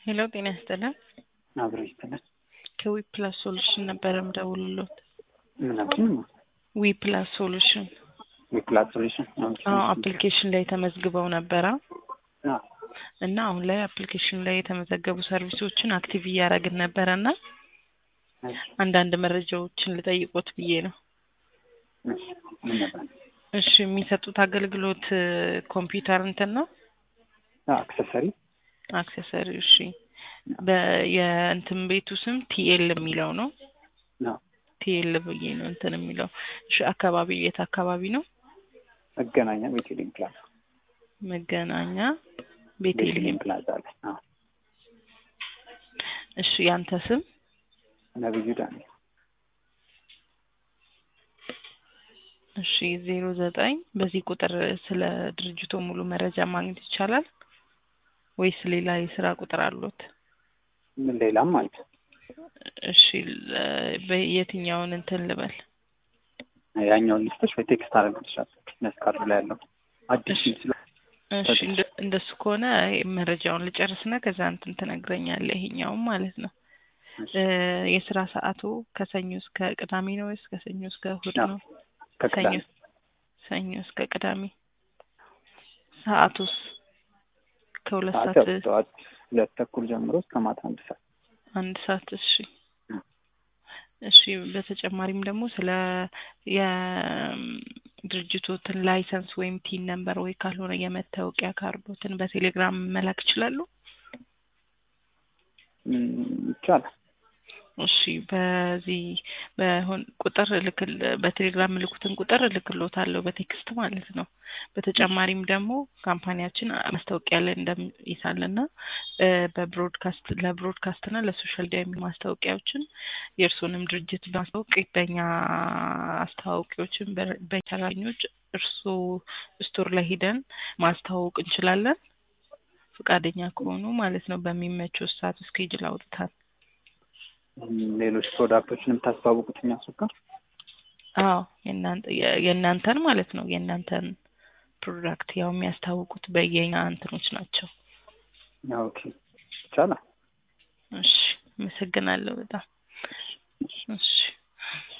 ሄሎ ጤና ይስጥልን። አብሮ ይስጥልን። ከዊ ፕላስ ሶሉሽን ነበረ ምደውልሎት። ምናችን ዊ ፕላስ ሶሉሽን የፕላት ሶሉሽን አዎ አፕሊኬሽን ላይ ተመዝግበው ነበረ እና አሁን ላይ አፕሊኬሽን ላይ የተመዘገቡ ሰርቪሶችን አክቲቭ እያደረግን ነበረ እና አንዳንድ መረጃዎችን ልጠይቆት ብዬ ነው። ምን ነበር? እሺ የሚሰጡት አገልግሎት ኮምፒውተር እንትን ነው አክሰሰሪ አክሰሰሪ። እሺ በ- የእንትን ቤቱ ስም ቲኤል የሚለው ነው። ነው ቲኤል ብዬ ነው እንትን የሚለው። እሺ አካባቢ የት አካባቢ ነው? መገናኛ ቤቴሌም ፕላዛ መገናኛ ቤቴልሄም። ቤቴሌም ፕላዛ አለ። አዎ እሺ ያንተ ስም? ነብዩ ዳንኤል እሺ ዜሮ ዘጠኝ በዚህ ቁጥር ስለ ድርጅቱ ሙሉ መረጃ ማግኘት ይቻላል ወይስ ሌላ የስራ ቁጥር አሉት? ምን ሌላም አለ። እሺ ለ- በየትኛውን እንትን ልበል? ያኛውን ሊስቶች በቴክስት አደረግልሻለሁ። ቢዝነስ ካርዱ ላይ ያለው አዲስ እሺ። ስለ እሺ እንደ- እንደሱ ከሆነ መረጃውን ልጨርስና ከዛ እንትን ትነግረኛለህ። ይሄኛውም ማለት ነው እ የስራ ሰዓቱ ከሰኞ እስከ ቅዳሜ ነው ወይስ ከሰኞ እስከ እሁድ አዎ፣ ነው? ከቅዳሜ ሰኞ ሰኞ እስከ ቅዳሜ። ሰዓቱስ ከሁለት ሰዓት ሰዓት ያው ጠዋት ሁለት ተኩል ጀምሮ እስከ ማታ አንድ ሰዓት አንድ ሰዓት። እሺ እ። እሺ በተጨማሪም ደግሞ ስለ የድርጅቶትን ላይሰንስ ወይም ቲን ነምበር ወይ ካልሆነ የመታወቂያ ካርዶትን በቴሌግራም መላክ ይችላሉ? ም፣ ይቻላል። እሺ በዚህ በሆን ቁጥር ልክል በቴሌግራም ምልኩትን ቁጥር እልክሎታለሁ በቴክስት ማለት ነው። በተጨማሪም ደግሞ ካምፓኒያችን ማስታወቂያ ላይ እንደሚይሳልና በብሮድካስት ለብሮድካስት እና ለሶሻል ሚዲያ የሚሆኑ ማስታወቂያዎችን የእርስዎንም ድርጅት በማስታወቅ በእኛ አስተዋዋቂዎችን በ- በሰራተኞች እርስዎ ስቶር ላይ ሂደን ማስተዋወቅ እንችላለን። ፈቃደኛ ከሆኑ ማለት ነው በሚመቸው ሰዓት እስኬጅል አውጥታል። ም፣ ሌሎች ፕሮዳክቶችን የምታስተዋውቁት እኛ ሱቅ ጋር አዎ የእናንተ የ- የእናንተን ማለት ነው የእናንተን ፕሮዳክት ያው የሚያስታውቁት በየኛ እንትኖች ናቸው። ኦኬ፣ ይቻላል። እሺ አመሰግናለሁ በጣም እሺ